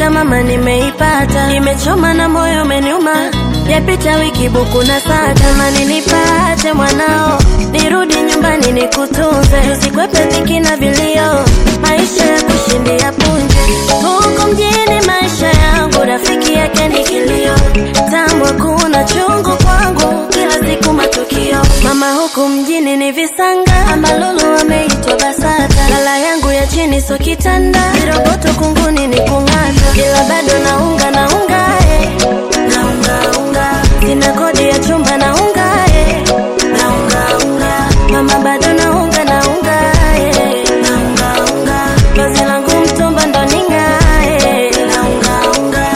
Naitaka mama, nimeipata, imechoma na moyo umeniuma, yapita wiki buku na saa, tamani nipate mwanao, nirudi nyumbani nikutunze, usikwepe dhiki na vilio, maisha ya kushindia punje. Huku mjini maisha yangu, rafiki yake ni kilio, tambwa kuna chungu kwangu, kila siku matukio. Mama huku mjini ni visanga, amalulu ameitwa BASATA, lala yangu ya chini so kitanda, viroboto kunguni ni kung'ata, ila bado naunga naunga eh. naunga unga, sina kodi ya chumba naunga eh. naunga unga, mama bado naunga naunga eh. naunga unga, vazi langu mtumba ndo ning'ae naunga unga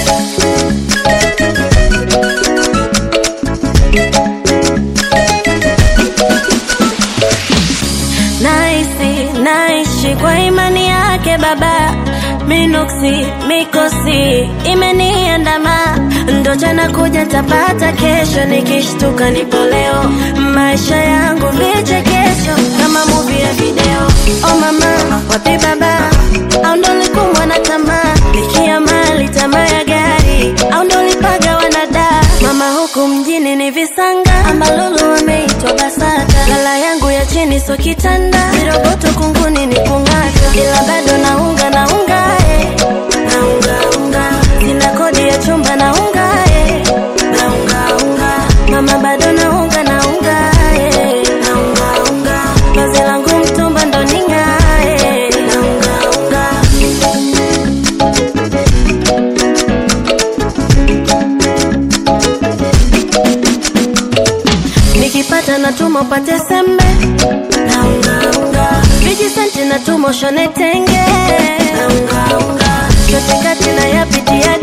Naisi, naishi kwa imani yake baba Minuksi, mikosi, imeniandama Ndo jana kuja tapata kesho Nikishtuka nipo leo Maisha yangu vichekesho Kama movie ya video Oh mama, wapi baba Au ndo likumbwa na tamaa Likia mali, tamaa ya gari Au ndo lipaga wanada Mama huku mjini ni visanga Amalulu wameitwa BASATA Lala yangu ya chini so kitanda Viroboto kunguni ni kung'ata Ila bado naunga naunga eh. Naunga unga Sina kodi ya chumba naunga eh. Naunga unga Mama bado naunga naunga eh. Naunga unga Vazi langu mtumba ndo ning'ae Naunga unga Nikipata natuma upate sembe naungaunga vijisenti natuma ushone tenge naungaunga chote kati na yapitia